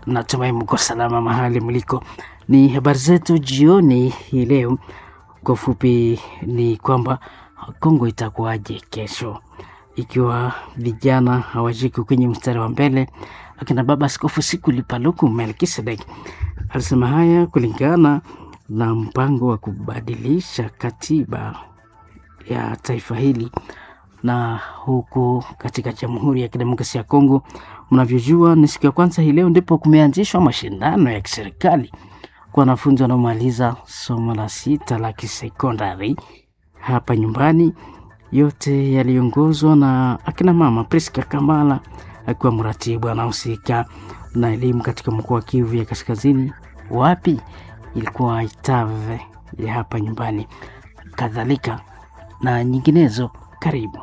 natumai mko salama mahali mliko. Ni habari zetu jioni hii leo. Kwa ufupi ni kwamba Kongo itakuwaje kesho, ikiwa vijana hawashiki kwenye mstari wa mbele. Akina baba Askofu Sikuli Paluku Melkisedek alisema haya kulingana na mpango wa kubadilisha katiba ya taifa hili na huku katika Jamhuri ya Kidemokrasia ya Kongo, mnavyojua ni siku ya kwanza hii leo ndipo kumeanzishwa mashindano ya kiserikali kwa wanafunzi wanaomaliza somo la sita la kisekondari hapa nyumbani, yote yaliongozwa na akina mama Priska Kamala akiwa mratibu anahusika na elimu katika mkoa wa Kivu ya Kaskazini. Wapi ilikuwa Itave ya hapa nyumbani, kadhalika na nyinginezo. Karibu.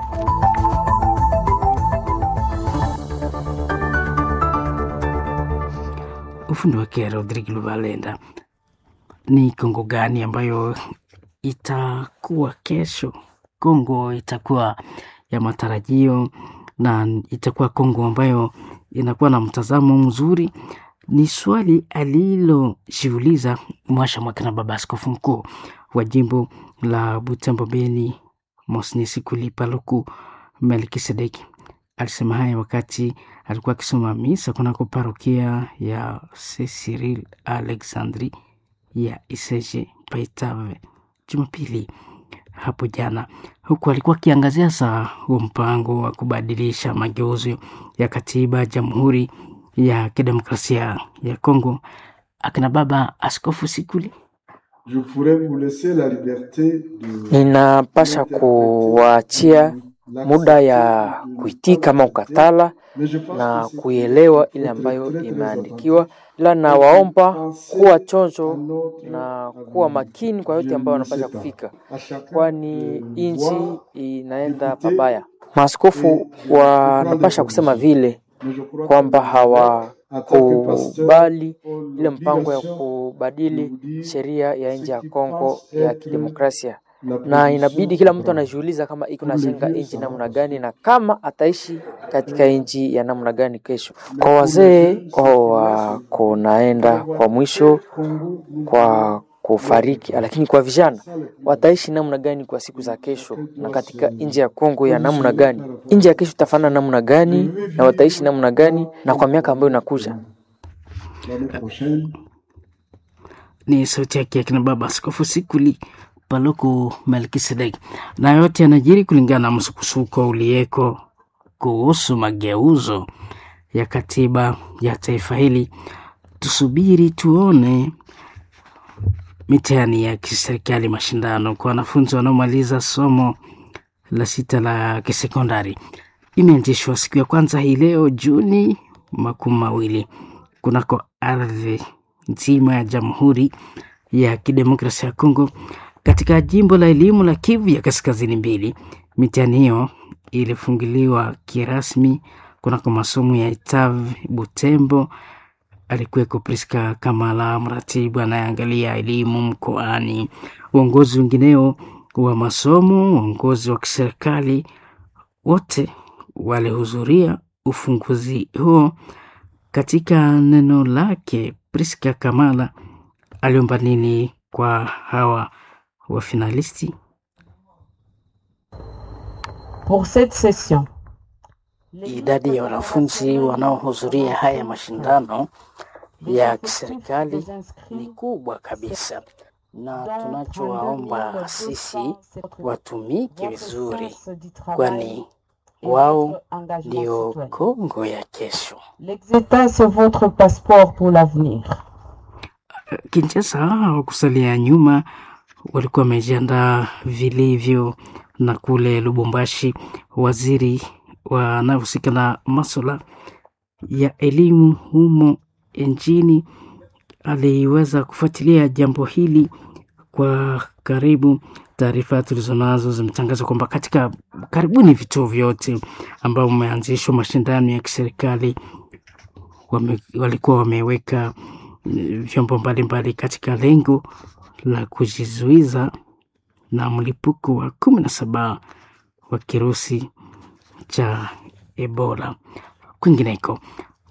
Ufundi wake Rodrigo Luvalenda. Ni Kongo gani ambayo itakuwa kesho? Kongo itakuwa ya matarajio na itakuwa Kongo ambayo inakuwa na mtazamo mzuri? Ni swali alilojiuliza Mwasha Mwakina, baba askofu mkuu wa jimbo la Butembo Beni, Monseigneur Sikuli Paluku Melkisedeki. Alisema haya wakati alikuwa akisoma misa kunako parokia ya Saint Cyril Alexandri ya Iseje Paitave Jumapili hapo jana, huku alikuwa akiangazia saa huo mpango wa kubadilisha mageuzi ya katiba ya Jamhuri ya Kidemokrasia ya Kongo. Akina baba Askofu Sikuli Ninapasha kuwaachia muda ya kuitika ama ukatala na kuielewa ile ambayo imeandikiwa, ila nawaomba kuwa chonjo na kuwa makini kwa yote ambayo wanapasha kufika, kwani nchi inaenda pabaya. Maaskofu wanapasha kusema vile kwamba hawakubali ile mpango ya kubadili sheria ya nchi ya Kongo ya kidemokrasia, na inabidi kila mtu anajiuliza kama iko najenga nchi namna gani na kama ataishi katika nchi ya namna gani kesho. Kwa wazee wako naenda kwa mwisho kwa kufariki, lakini kwa vijana wataishi namna gani kwa siku za kesho, na katika nchi ya Kongo ya namna gani, nchi ya kesho itafanana namna gani, na wataishi namna gani, na kwa miaka ambayo inakuja. Ni sauti yake akina baba Askofu Sikuli Paluku Melkisedeki, na yote yanajiri kulingana na msukusuko uliyeko kuhusu mageuzo ya katiba ya taifa hili. Tusubiri tuone mitihani ya kiserikali, mashindano kwa wanafunzi wanaomaliza somo la sita la kisekondari imeanzishwa siku ya kwanza hii leo Juni makumi mawili kunako ardhi nzima ya Jamhuri ya Kidemokrasia ya Kongo katika jimbo la elimu la Kivu ya Kaskazini mbili. Mitihani hiyo ilifunguliwa kirasmi kunako masomo ya Itav Butembo. Alikuweko Priska Kamala, mratibu anayeangalia elimu mkoani, uongozi wengineo wa masomo, uongozi wa kiserikali, wote walihudhuria ufunguzi huo. Katika neno lake, Priska Kamala aliomba nini kwa hawa wafinalisti? Pour cette session, Idadi ya wanafunzi wanaohudhuria haya mashindano ya kiserikali ni kubwa kabisa, na tunachowaomba sisi watumike vizuri, kwani wao ndio Kongo ya kesho. l'exétat, c'est votre passeport pour l'avenir. Kinshasa hawakusalia nyuma, walikuwa wamejiandaa vilivyo, na kule Lubumbashi waziri wanaohusika na masuala ya elimu humo nchini aliweza kufuatilia jambo hili kwa karibu. Taarifa tulizonazo zimetangaza kwamba katika karibuni vituo vyote ambao umeanzishwa mashindano ya kiserikali wame, walikuwa wameweka vyombo mbalimbali katika lengo la kujizuiza na mlipuko wa kumi na saba wa kirusi cha Ebola. Kwingineko,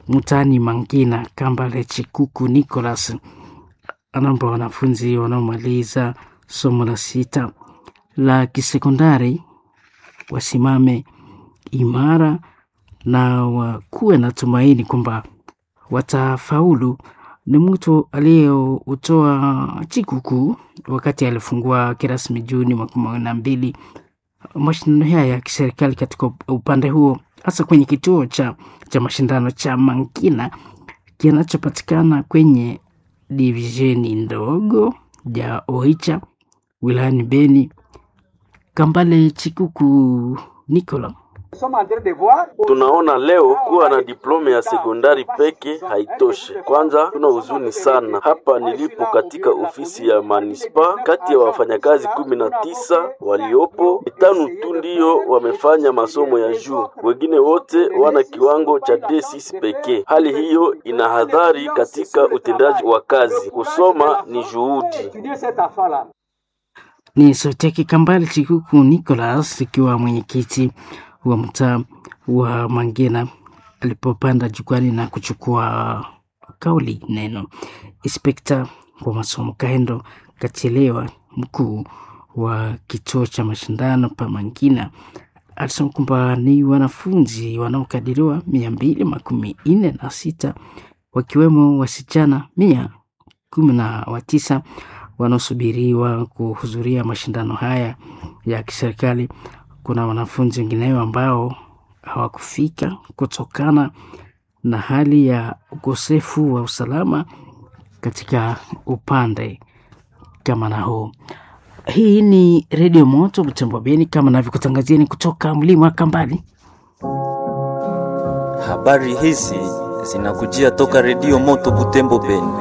mtaani Mangina, Kambale Chikuku Nicholas anaomba wanafunzi wanaomaliza somo la sita la kisekondari wasimame imara na wakuwe na tumaini kwamba watafaulu. Ni mtu aliyeutoa Chikuku wakati alifungua kirasmi Juni mwaka kumi na mbili mashindano haya ya kiserikali katika upande huo, hasa kwenye kituo cha, cha mashindano cha Mangina kinachopatikana kwenye divisheni ndogo ya Oicha wilayani Beni. Kambale Chikuku Nicola Tunaona leo kuwa na diploma ya sekondari peke haitoshi. Kwanza tuna huzuni sana hapa nilipo katika ofisi ya manispa, kati ya wafanyakazi kumi na tisa waliopo, tano tu ndio wamefanya masomo ya juu, wengine wote wana kiwango cha D6 pekee. Hali hiyo ina hadhari katika utendaji wa kazi. Kusoma ni juhudi. Ni sauti yake Kambale Chikuku Nicholas ikiwa mwenyekiti wa mtaa wa Mangina alipopanda jukwani na kuchukua kauli neno. Inspekta wa masomo Kaendo Kachelewa, mkuu wa kituo cha mashindano pa Mangina, alisema kwamba ni wanafunzi wanaokadiriwa mia mbili makumi nne na sita wakiwemo wasichana mia kumi na watisa wanaosubiriwa kuhudhuria mashindano haya ya kiserikali. Kuna wanafunzi wengineo ambao hawakufika kutokana na hali ya ukosefu wa usalama katika upande kama na huu. Hii ni Redio Moto Butembo Beni, kama navyokutangazieni kutoka mlima wa Kambali. Habari hizi zinakujia toka Redio Moto Butembo Beni.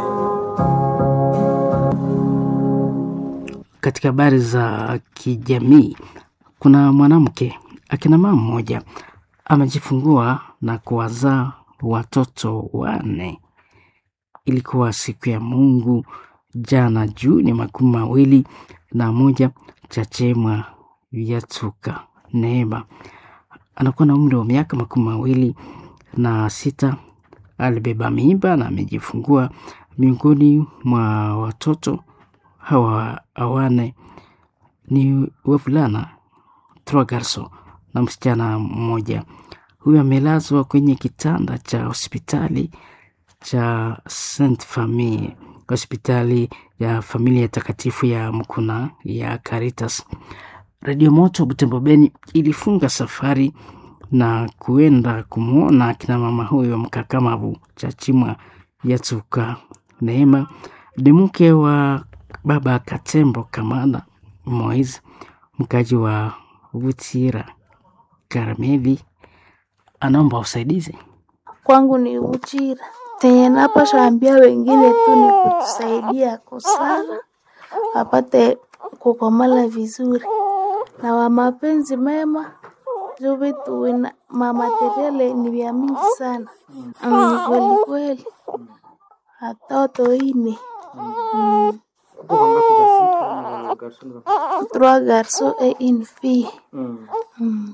Katika habari za kijamii, kuna mwanamke akina mama mmoja amejifungua na kuwazaa watoto wanne. Ilikuwa siku ya Mungu jana Juni makumi mawili na moja. Chachemwa Vyatuka Neema anakuwa na umri wa miaka makumi mawili na sita. Alibeba mimba na amejifungua. Miongoni mwa watoto hawa awane ni wavulana trois garçons na msichana mmoja. Huyu amelazwa kwenye kitanda cha hospitali cha Saint Famille, hospitali ya familia takatifu ya Mkuna ya Caritas. Radio Moto Butembo Beni ilifunga safari na kuenda kumwona akina mama huyo mkakamavu Chachimwa Yatuka Neema ni mke wa baba Katembo Kamana Moise, mkaji wa Butira Karameli, anaomba usaidizi. Kwangu ni Uchira, tenye napasha ambia wengine tu ni kutusaidia kusala wapate kukomala vizuri na wa mapenzi mema juu vitu wina mamateriale ni vya mingi sana mm, kweli kweli watoto ine mm. trois garçons et une fille mm.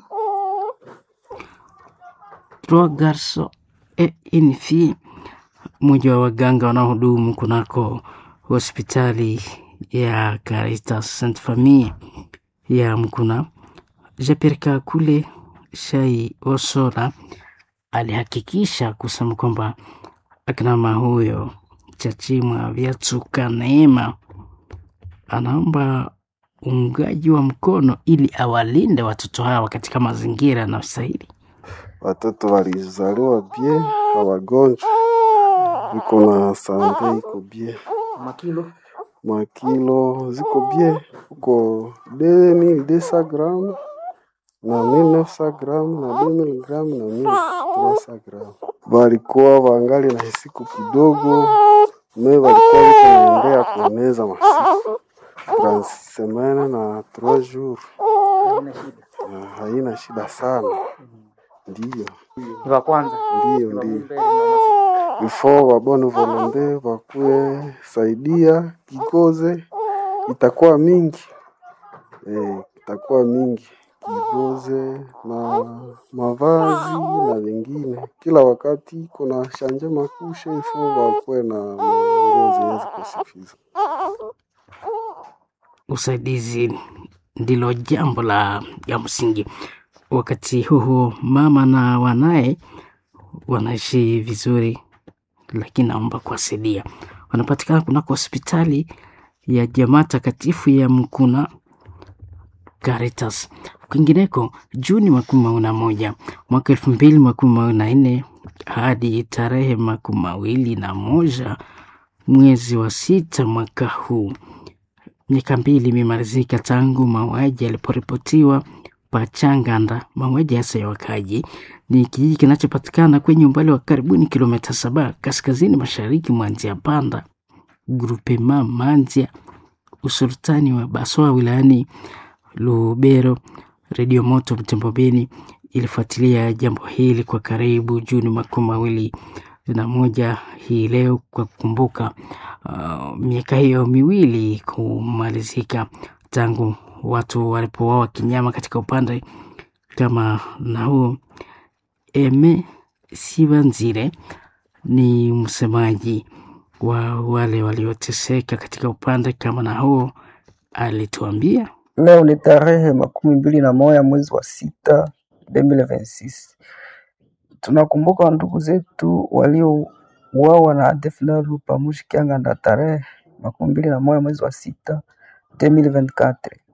Trois garçons et une fille, mmoja wa waganga wanaohudumu kunako hospitali ya Caritas Sainte Famille ya Mkuna, Jeperka kule Shai Osora alihakikisha kusema kwamba akinama huyo Chachimwa Vyatuka Neema anaomba uungaji wa mkono ili awalinde watoto hawa katika mazingira yanayostahili. Watoto walizaliwa bie, hawagonjwa, iko na sante iko bie, makilo makilo ziko bie, uko 2200 gram na 1900 gram na 2000 gram na 1300 gram. Walikuwa wangali na siku kidogo, me walikuwa wiko naendea kueneza masiku trans semaine na 3 jours, na haina shida sana, ndiyo ni wa kwanza ndiyo ndiyo before wabone volonte wakuwe saidia kikoze itakuwa mingi eh, itakuwa mingi kigoze na mavazi na vingine. Kila wakati kuna shanje makushe ifo wakuwe na manguo zenye ziko sufiza. Usaidizi ndilo jambo la ya msingi. Wakati huu mama na wanaye wanaishi vizuri, lakini naomba kuwasaidia. Wanapatikana kunako hospitali ya Jamaa Takatifu ya Mkuna Caritas. Kwingineko, Juni makumi mawili na moja mwaka elfu mbili makumi mawili na nne hadi tarehe makumi mawili na moja mwezi wa sita mwaka huu, miaka mbili imemalizika tangu mauaji yaliporipotiwa Pachanganda. Mauaji hasa ya wakaji ni kijiji kinachopatikana kwenye umbali wa karibuni kilomita saba kaskazini mashariki mwa Nzia Panda, grupema Manzia, usultani wa Baswa wilayani Lubero. Redio Moto Butembo Beni ilifuatilia jambo hili kwa karibu Juni makumi mawili na moja hii leo kwa kukumbuka uh, miaka hiyo miwili kumalizika tangu watu walipouawa kinyama katika upande kama na huo. Eme Sibanzire ni msemaji wa wale walioteseka katika upande kama na huo, alituambia Leo ni tarehe makumi mbili na moja mwezi wa sita 2026. Tunakumbuka ndugu zetu waliouawa na ADF NALU pamoja Kianganda tarehe makumi mbili na moja mwezi wa sita 2024.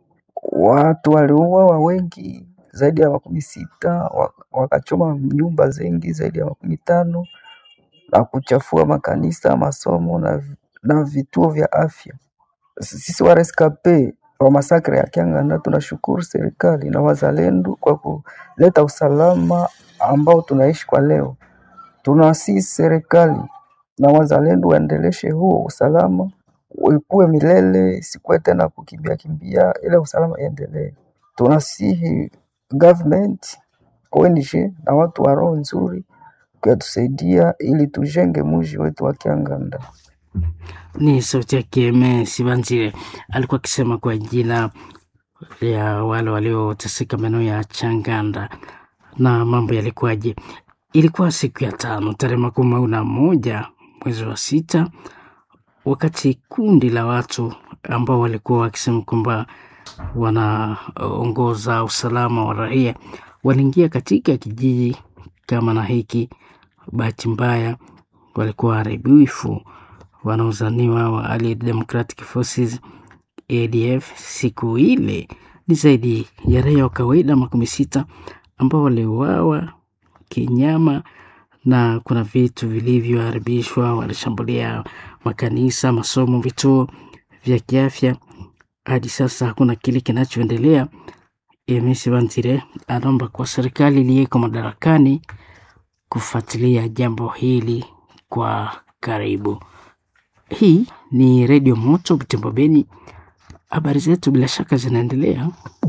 Watu waliuawa wengi zaidi ya makumi sita wa- wakachoma nyumba zengi zaidi ya makumi tano na kuchafua makanisa, masomo na, vi- na vituo vya afya. Sisi wa rescape wa masakre ya Kianganda tunashukuru serikali na wazalendo kwa kuleta usalama ambao tunaishi kwa leo. Tunasihi serikali na wazalendo waendeleshe huo usalama, ikuwe milele, isikuwe tena kukimbia kimbia, ile usalama iendelee. Tunasihi government, ONG na watu wa roho nzuri kuyatusaidia ili tujenge mji wetu wa Kianganda. ni sauti yake Eme Sibanzire alikuwa akisema kwa jina ya wale walioteseka maeneo ya Changanda na mambo yalikuwaje. Ilikuwa siku ya tano tarehe makumi mawili na moja mwezi wa sita, wakati kundi la watu ambao walikuwa wakisema kwamba wanaongoza usalama wa raia waliingia katika kijiji kama na hiki. Bahati mbaya walikuwa waharibifu wanaozaniwa wa Allied Democratic Forces ADF. Siku ile ni zaidi ya raia wa kawaida makumi sita ambao waliuawa kinyama na kuna vitu vilivyoharibishwa. Walishambulia makanisa, masomo, vituo vya kiafya. Hadi sasa hakuna kile kinachoendelea. Emisi Bantire anaomba kwa serikali iliyeko madarakani kufuatilia jambo hili kwa karibu. Hii ni Redio Moto Butembo Beni. Habari zetu bila shaka zinaendelea.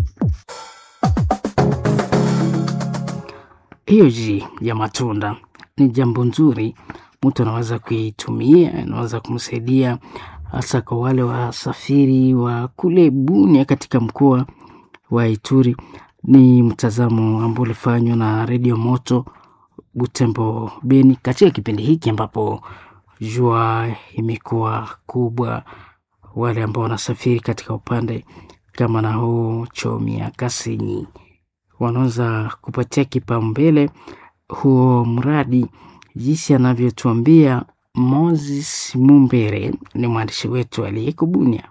Hiyo ji ya matunda ni jambo nzuri, mtu anaweza kuitumia, inaweza kumsaidia hasa kwa wale wasafiri wa kule Bunia katika mkoa wa Ituri. Ni mtazamo ambao ulifanywa na Redio Moto Butembo Beni katika kipindi hiki ambapo jua imekuwa kubwa. Wale ambao wanasafiri katika upande kama na huu Chomia, Kasenyi wanaweza kupatia kipaumbele huo mradi, jinsi anavyotuambia Moses Mumbere, ni mwandishi wetu aliyeko Bunia.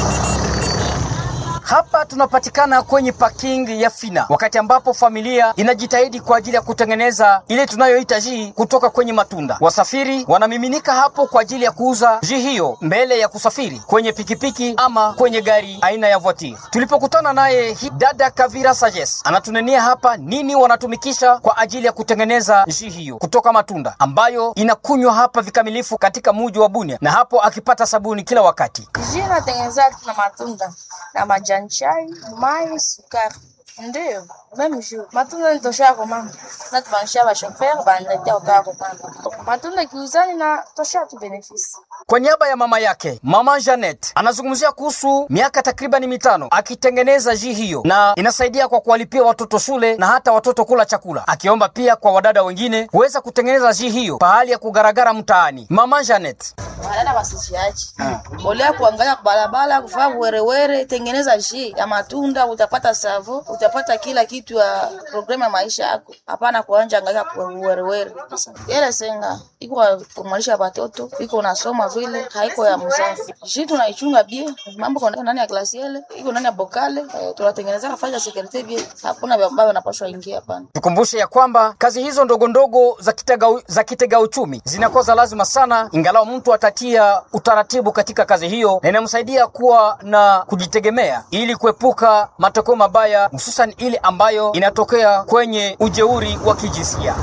Hapa tunapatikana kwenye parking ya Fina, wakati ambapo familia inajitahidi kwa ajili ya kutengeneza ile tunayoita jii kutoka kwenye matunda. Wasafiri wanamiminika hapo kwa ajili ya kuuza jii hiyo mbele ya kusafiri kwenye pikipiki ama kwenye gari aina ya voiture. Tulipokutana naye hi- dada Kavira Sajes anatunenia hapa nini wanatumikisha kwa ajili ya kutengeneza jii hiyo kutoka matunda ambayo inakunywa hapa vikamilifu katika muji wa Bunia, na hapo akipata sabuni kila wakati. Jus natengeneza na matunda na majani chai, mai, sukari. Ndiyo, meme jour. Matunda nitoshako mama. Na tubanisha ba chauffeur banaletea ukako mama. Matunda kiuzani na tosha tu benefisi. Kwa niaba ya mama yake, mama Janet anazungumzia kuhusu miaka takribani mitano akitengeneza jii hiyo, na inasaidia kwa kuwalipia watoto shule na hata watoto kula chakula, akiomba pia kwa wadada wengine kuweza kutengeneza jii hiyo pahali ya kugaragara mtaani. Mama Janet Wadada wasisiaji. Olea kuangalia barabara, kufanya werewere, tengeneza jii ya matunda, utapata savo, utapata kila kitu ya programu ya maisha yako. Hapana kuanja angalia kwa werewere. Yele senga iko kumalisha watoto, iko unasoma vile, haiko ya mzazi. Jii tunaichunga bie, mambo kwa ndani ya klasi ile, iko ndani ya bokale, eh, tunatengeneza nafasi ya security bie. Hakuna vya ambavyo wanapaswa ingia hapana. Tukumbushe ya kwamba kazi hizo ndogo ndogo za kitega, za kitega uchumi zinakuwa za lazima sana, ingalau mtu atatia utaratibu katika kazi hiyo, na inamsaidia kuwa na kujitegemea ili kuepuka matokeo mabaya, hususan ile ambayo inatokea kwenye ujeuri wa kijinsia.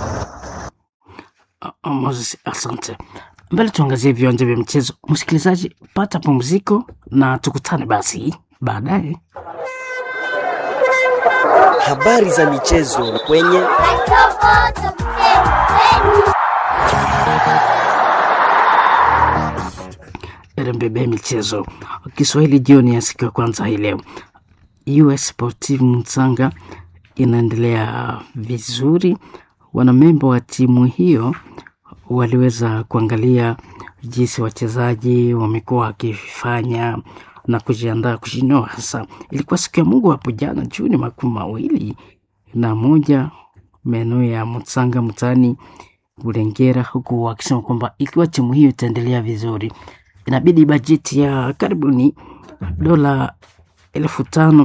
Moses, asante. Mbele tuangazie viwanja vya michezo. Msikilizaji, pata pumziko na tukutane basi baadaye. Habari za michezo kwenye RMBB michezo Kiswahili jioni ya siku ya kwanza hii leo. US Sportive Mtsanga inaendelea vizuri. Wanamemba wa timu hiyo waliweza kuangalia jinsi wachezaji wamekuwa wakifanya na kujiandaa kushindwa. Hasa ilikuwa siku ya Mungu hapo jana Juni makumi mawili na moja maeneo ya Mtsanga mtaani Bulengera, huku wakisema kwamba ikiwa timu hiyo itaendelea vizuri inabidi bajeti ya karibuni dola elfu tano.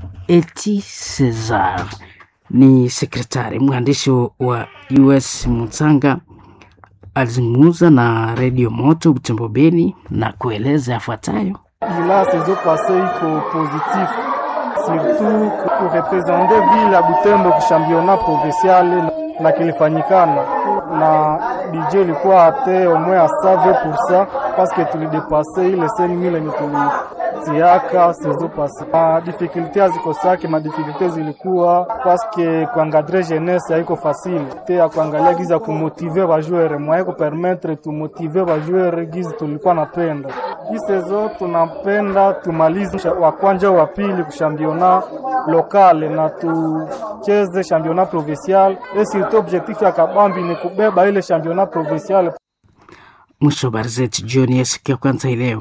Eti Cesar ni sekretari mwandishi wa US Mtsanga alizungumza na redio Moto Butembo Beni na kueleza yafuatayo. ila saison passée iko positif surtout kurepresente ville ya Butembo ku championnat provincial na kilifanyikana na budget ilikuwa ate au moins à 120% parce que tulidepase ile 5000 yenye tulitiaka saison passée. Ma difficulté hazikosake, ma difficulté zilikuwa parce que kuangadre jeunesse haiko facile te ya kuangalia gizi ya kumotive bajoueur mwaye kupermettre tumotive bajoueur gizi tulikuwa napenda hii saison tunapenda tumalize wa kwanja wa pili kushambiona lokale na tucheze championnat provincial et surtout objectif ya kabambi ni kubeba ile championnat provincial. Mwisho wa habari zetu jioni ya siku ya kwanza hii leo.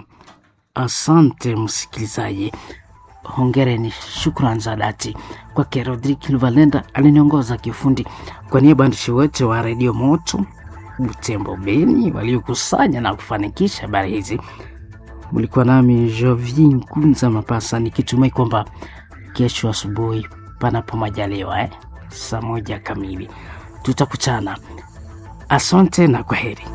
Asante msikilizaji, hongereni, shukrani za dhati kwake Rodrik Luvalenda aliniongoza kiufundi. Kwa niaba ya waandishi wote wa redio Moto Butembo Beni waliokusanya na kufanikisha habari hizi, mlikuwa nami Jovi Nkunza Mapasa, nikitumai kwamba kesho asubuhi, panapo majaliwa, eh, saa moja kamili tutakutana. Asante na kwa heri.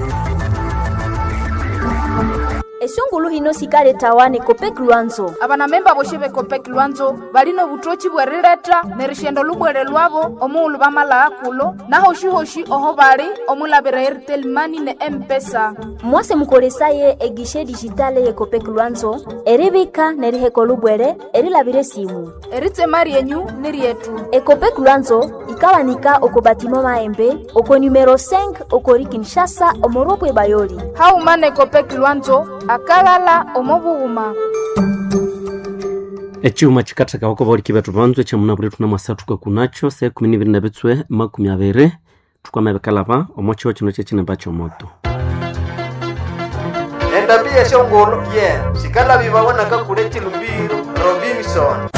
esungulu hino sikale tawane kopeki lwanzo abanamemba boshe bekopeki lwanzo balino butochi bwerileta nerishendo lubwere lwabo omuulu bamalaa kulo nahoshi-hoshi oho bali omulabira airtel mani ne empesa mwase mukolesaye egishe dijitale ye kopeki lwanzo eribika neriheko lubwere erilabire simu eritema ryenyu ni ryetu ekopeki lwanzo ikawanika oko batimo maembe oko numero 5 okori kinshasa omorobwe bayoli haumana ekopeki lwanzo akalala omobughuma eciuma cikattheka oko bauliki bethu banzwe camunabule tuna mwasathuka kunacho se kumi nibiri na bitswe makumi abiri thukwama bikalaba omo ciho cino cecinemba ciomoto endambi yeshongolo ye sikalabi babonaka kule chilumbiro robinson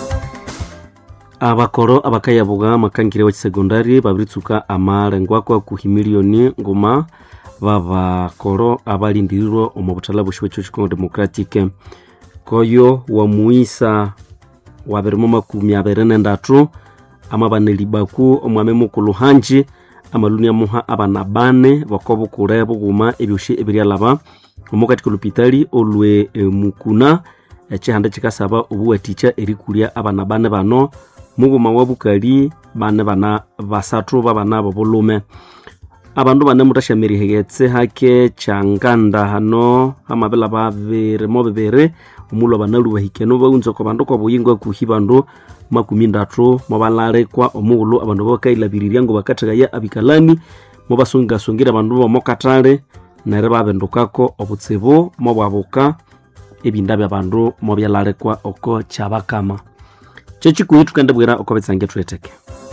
abakoro abakayabuga amakangire wa kisegondari babiritsuka amalengo ako akuhi milioni nguma babakoro abalindirirwe omu buthala bweshiwe cio chikongo democratic koyo wamuisa wabirimo makumi abiri nendatu amabanelibaku omwami mukulu hanji amaluni amuha abana bane bakobukule buguma ebyoshi ebiryalaba omu katika olupitali olwe e, mukuna ecihanda cikasaba obuwatikya erikulya abana bane bano muguma wa bukali bane bana basathu babana bobulume abandu bane mutashamerihegetse hake changanda hano amabela babiri mo bibiri omulo banalu bahikeno baunza kwa bandu kwa buyingo akuhi bandu makumi ndatu mobalalekwa omughulu abandu bakailabiriria ngo bakathekaya abikalani mobasungasungire abandu bomokatale nere babendukako obutsibu mobwabuka ebinda byabandu mobyalalekwa oko kyabakama kyekikuhi tukendebwera oko betsange tweteke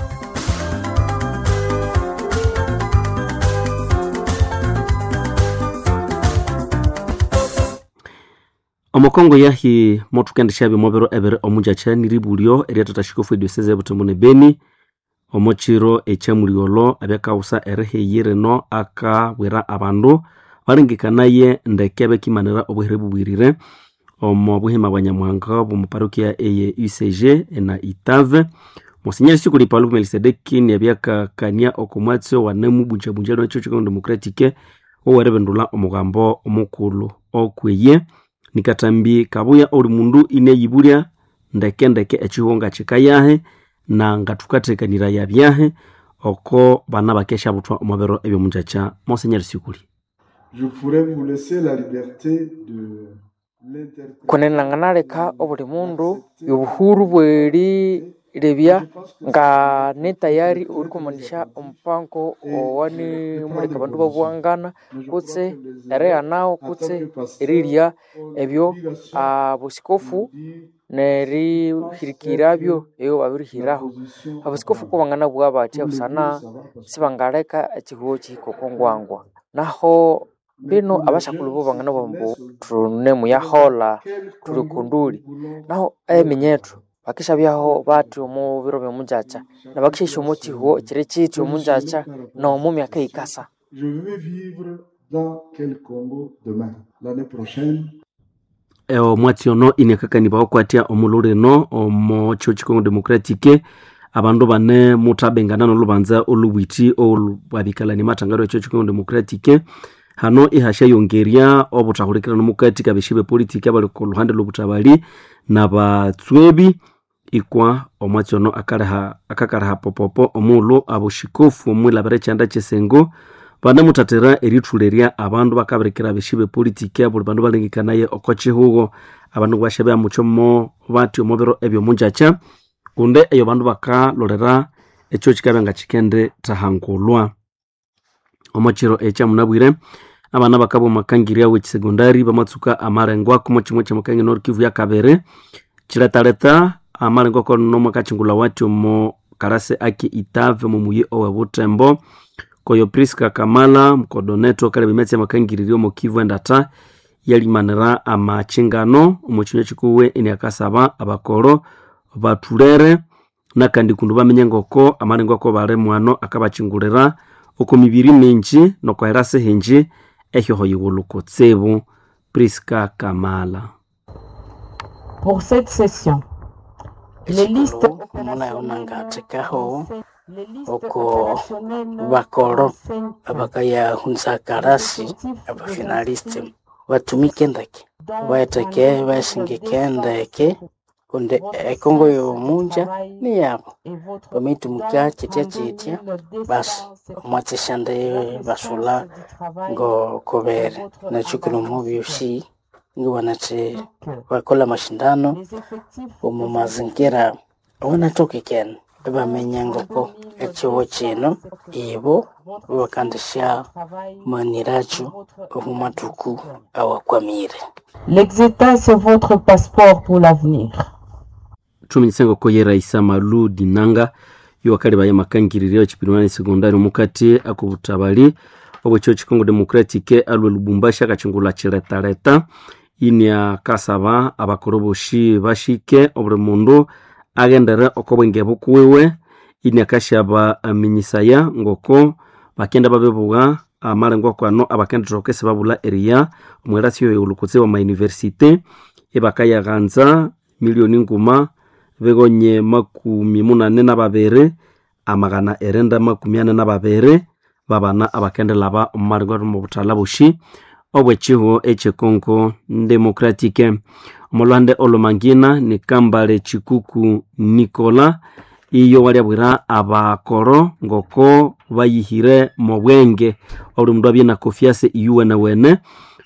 omukongo yahi motukendesha bimobero ebere omujacha niribulyo eriatatashikofu edioseze ebutembo ne beni omukiro ekyamuliolo abyakawusa eriheyi rino akabwira abandu balengekanaye ndeke bekimanira obuhere bubwirire omo buhima bwa nyamuhanga bwomuparokia eye ucg na itave monsinyeri sikuli paulo melisedeki niabyakakania okomwatsi wanemu bunjabunja lino ekyo kikono democratique owerebendula omugambo omukulu okweye nikatambi kabuya oli mundu ineyibulya ndeke ndeke ekihunga kikayahe na ngatukatekanira yabyahe oko bana bakesha butwa omubero ebyomunjacha monsinyeri sikuli Je pourrais vous laisser la liberté de kunenanganaleka obuli mundu obuhuru bwerirebya nga ne tayari uri kumanisha omupango owani muleka bandu babuwangana kutse ereya nawo kutse erirya ebyo abusikofu nerihirikirabyo eyo babirihiraho abusikofu kubangana bwa batya busana sibangaleka ekihuho kihikokongwangwa naho bino abashakulu bo bangana bombu tunemu yahola tuli kunduli naho eminyetu bakisha byaho bati omu biro byomunjacha na bakisha omu kihuo ekiri kiti omunjacha na omu myaka ikasa Je vais vivre dans quel Congo demain, l'année prochaine. omwatsi ono iniakakaniba okwatya omululu rino omo kyo kikongo democratique abandu bane mutabengana nolubanza olubwiti olwabikalani matangaro ekyo kikongo democratique hano ihasha yongerya obuthahulikirano mukati kabeshi bepolitiki abali ku luhande lwobutabali na batswebi ikwa omwatsi ono akakaleha popopo omulu abushikofu omwilabira ekyanda kyesengo banemuthathira erithulerya abandu bakabirikira abeshi bepolitiki abuli bandu balengekanaye oko kihugo abandu basha byamukyomo bati omubiro ebyomunjacha kundi eyo bandu bakalolera ekyo kikabya nga kikende thahangulwa omukiro ekyamunabwire abana bakaba omakangirya wekisegondari bamatsuka amarengo ako kimwe kyamukangi norikivu yakabiri kiletaleta amarengo ako nomwakachingula wati omo karase aki itave mumuyi owe butembo koyo priska kamala mkodoneto kale bimetsi amakangiririo omo kivu endata yalimanira amachingano omu kinywa kikuwe eniakasaba abakoro bathulere nakandi kundu bamenye ngoko amarengo ako bali mwano akabachingulira oko mibiri minji nokwahera sihinji ehyoho yighulu kutsibu priska kamala Pour cette session, les listes munayomangathekaho oko bakoro abakayahunza karasi abafinaliste batumike ndeke baeteke basingike ndeke kundi ekongo yomunja ni yabo bamitumika chitya chitya basi omwatsishande basula ngo kobere nachukilo mubyoshi ngo wanati bakola mashindano omu mazingira wanatokekene bamenya ngoko ekiwo kino ibo bakandisha maniracho omu matuku awakwamire l'exétat c'est votre passeport pour l'avenir. thuminyise ngoko ye raisa malu dinanga yowakali baye makangiririo chipiriwani sekondari mukati akubutabali obwekyo chikongo democratic alwe lubumbashi akachingula chiletaleta inia kasaba abakoroboshi bashike obuli mundu agendere oko bwenge bukuwiwe inia kashaba aminyisaya ngoko bakenda babebuga amalengo akwano abakendera okese babula eriya omwelasi yoyo ulukutse wa mayunivesite ebakayaghanza milioni nguma begonye makumi munane na babiri amagana erenda makumi ane na babiri babana abakendelaba omumalingo mu buthala bushi obwekihu echekongo democratique omulwande olumangina ni kambale chikuku nikola iyo walyabwira abakoro ngoko bayihire mu bwenge oli mundu abye na kofiase iyuwene wene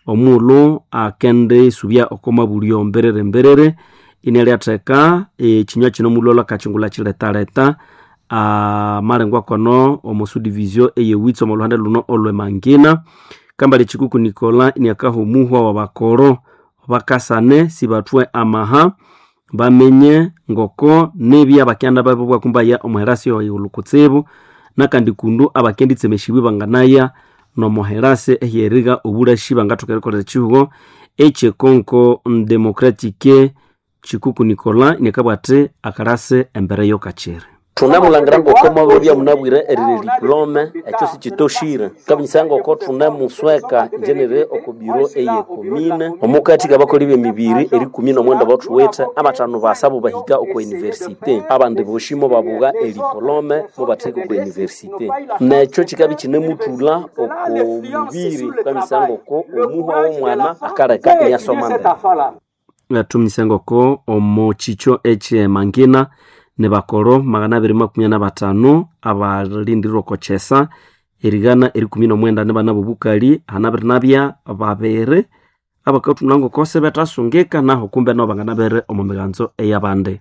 omulu akende isubya okomabulio mberere mberere inalyateka ekinywa kino mulolo akachingula chiletaleta amalengo akono omusudivisio eyewitsi omu luhande luno olwemangina kambali chikuku nikola iniakahumuhwa wa bakoro bakasane sibatwe amaha bamenye ngoko nebya bakyanda babo bwakumbaya omuherasi oyulu kutsibu nakandi kundu abakenditsemeshibwe banganaya nomuherase ehiyeriga obulashi bangathokerekolera chihugo echekonko democratique chikuku nikola iniakabwate akalase embere yokachiri thunemulangira ngoko mwababya munabwire erire diplome ekyo sikitoshire kabinyisa ngoko thunemusweka njenere oko biro eye komine omukati kabakoli bemibiri eri kumi nomwenda bathuwithe abathanu basabo bahika oko universite abandi boshimo babuga ediplome mubatheka oko universite nekyo kikabi kinemuthula oko mubiri kamisa ngoko omuhwa w'omwana akaleka iniasoma mbere tumnyise ngoko omu kikyo ekyemangina ne bakoro magana abiri makumi na batano abalindirirwa kochesa erigana eri kumi nomwenda ne bana bobukali hanabiri nabya babiri abakathuna ngokose betasungika naho kumbe nabo bangana bere omu miganzo eyabandi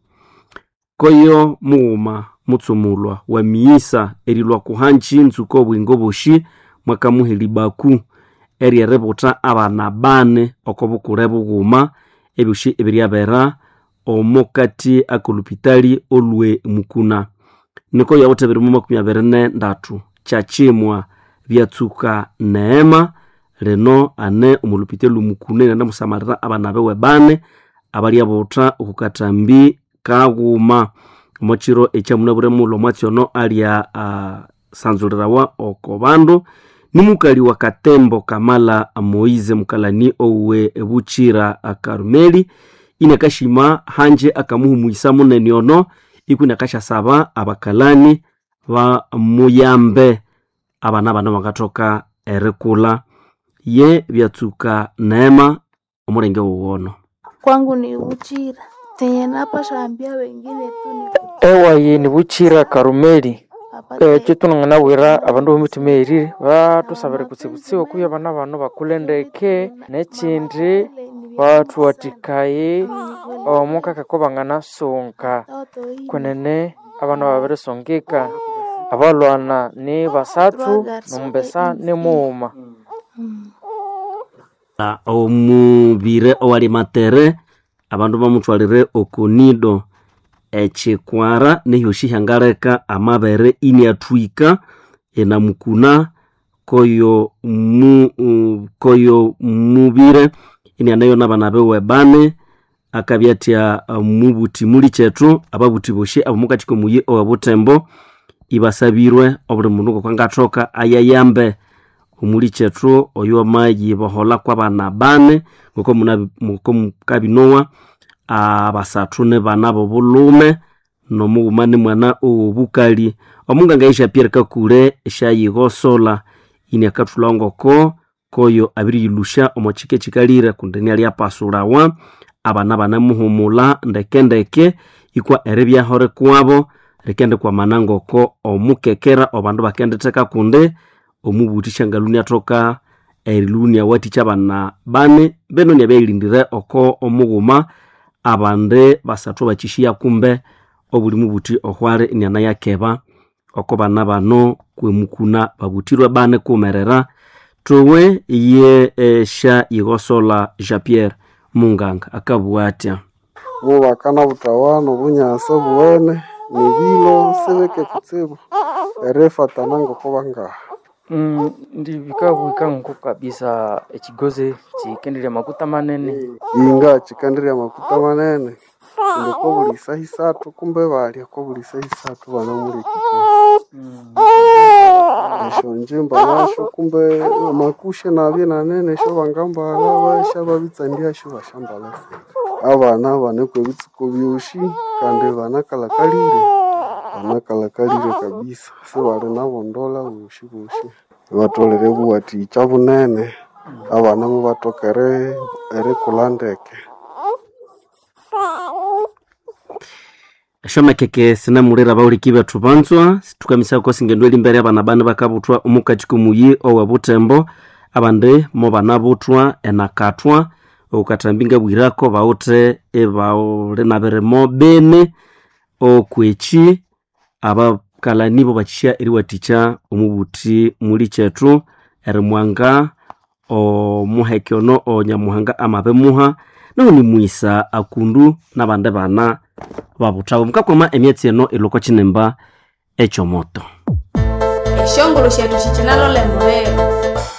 koyo mughuma mutsumulwa wa miyisa erilwa kuhanji nzuko obwingo boshi mwakamuheli baku eryeributa abana bane oko bukule bughuma ebyoshi ebiryabera omukati akolupitali olwe mukuna niko yawutha biri mu makumi abiri ne ndatu kyakimwa byatsuka neema lino ane omulupitali lumukuna inane musamalira abana bewe bane abalyabutha okukatambi kaghuma omukiro ekyamunabwire mulo mwatyono alya uh, sanzulirawa oko bandu nimukali wa katembo kamala moize mukalani owe bukira karumeli inakashima hanje akamuhumuisa munene ono iku inakashasaba abakalani ba muyambe abana bana bakathoka erikula ye byatsuka neema omulenge wuwono kwangu ni Uchira tenye napasha ambia wengine tu ni ewayi ni Buchira Karumeli ekyo tunanganabwira abandu bomutima erire batusabire kutsibutsiwa kuya abana bano bakule ndeke nekindi bathuwatikaye omukaka ko banganasunga kunene abana babirisungika abalwana ni basathu nombesa ni muuma omubire owali matere abandu bamuthwalire okonido ekikwara neyoshi hyangaleka amabere iniathwika enamukuna koyo mu uh, koyo mubire inianayo nabana bewe bane akabyatya uh, mubuti muli kyethu ababuti boshi abamukati komuyi owebutembo ibasabirwe obuli mundu ngokwangathoka ayayambe omuli kyethu oyo amayi bahola kwabana bane ngoko mukabinowa abasathu ne bana bobulume nomughuma ni mwana owobukali omunganga isha pierre kakule eshayigosola ini akathulha ngoko koyo abiriyilusha omo kika ekikalire kundi nialyapasulawa abana banemuhumula ndekendeke ikwa eribyaho rikwabo rikendi kwamana ngoko omukekera obandu bakenditheka kundi omubuthi shangaluni athoka eriluni awathikya abana bane beno niabyayilindire oko omughuma abandi basathu bakishiya kumbe obuli mubuthi ohwali iniana yakeba oko bana bano kwemukuna babuthirwe bane kumerera towe ye esha yigosola jean pierre munganga akabugha atya mubakana butawano obunyasa buwene nibilo sibeke kutsibu erifatana ngoko bangaha Mm, ndi bikabwika nko kabisa ekigozi kikendirya makuta manene inga kikandirya amakuta manene kundi ko buli saha isathu kumbe balya ko buli saha isathu bana muli kikosi esho njimba nasho kumbe makushe nabye nanene esho bangambala basha babitsandia esho bashambala abana banekwa ebitsuko byoshi kandi banakalakalire banakalakalire kabisa sibali nabondola boshi boshi batolere buwathikya bunene abana mubathoka eri- erikulha ndeke eshomekeke sinamulira bawuliki bethu banzwa tukamisako singendo elimbere abana bane bakabuthwa omukati komuyi owe butembo abandi mo banabuthwa enakathwa okukatambinga bwirako bawuthe ibauli nabirimo bini okweki abakalani bo bakisya eriwathikya omubuthi muli kyethu erimwanga omuheke ono onyamuhanga amabimuha naho nimwisa akundu nabandi bana babuthawo mukakwama emyatsi eno ilokwa kinimba ekyomoto eshongolo shethu shikinalole mulero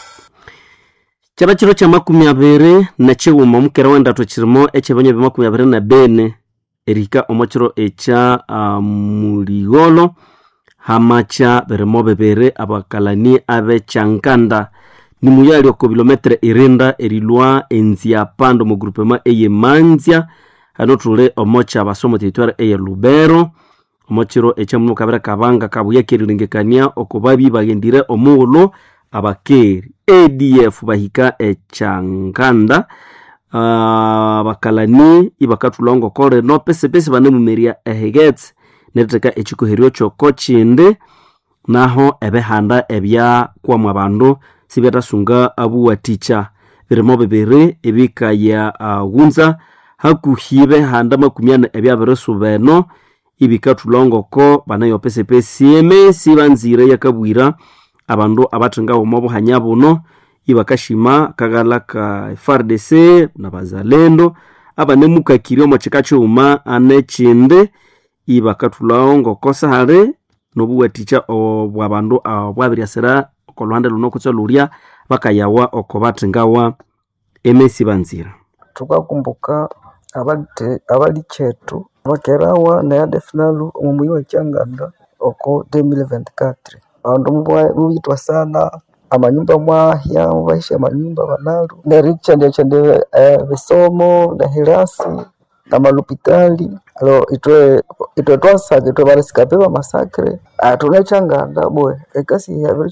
kyaba kiro kya makumi abiri nekighuma omukera w'endathu kirimo ekyebanya bya makumi abiri na bene erihika omo kiro ekya uh, muligholo hamakya birimo bibiri abakalani ab'ekyankanda nimuyali oko bilometere irinda erilwa enzia pando mu grupema eye manzia hano thuli omo kyabasomo territoire eye lubero omo kiro ekyamuno kabira kabanga kabuya kerilengekania oko babi baghendire omughulhu abakeri adf bahika ekyankanda uh, bakalani ibakathulha ngoko lino pesipesi banemumerya ehegetse neritheka ekikoheryo kyoko kindi naho ebihanda ebyakwamu abandu sibyathasунga abuwathikya birimo bibiri ebikaya uh, ghunza hakuhi behanda makumi ane ebyabirisuba eno ibikathulha ngoko banayo pesipesi emesi banzire yakabwira abandu abathengawo omo buhanya buno ibakashima kaghala ka frdc nabazalendo abanemukakiri omo kika kighuma anekindi ibakathulhawo ngoko sihali nobuwathikya obwabandu bwabiryasira okolhuhande luno kutse lulya bakayawa oko bathengawa emesi banzira thukakumbuka abali abali kyethu bakerawa neyadefinalu omu muyi wa kyanganda oko 2024 abandu mubuyithwa sana amanyumba mwahya mubahisya amanyumba banalu nerichendechende ebisomo nehilasi namalupitali alo itwe itwe twasaka itwe barisikape bamasakre tunechanganda bwe ekasi yabiri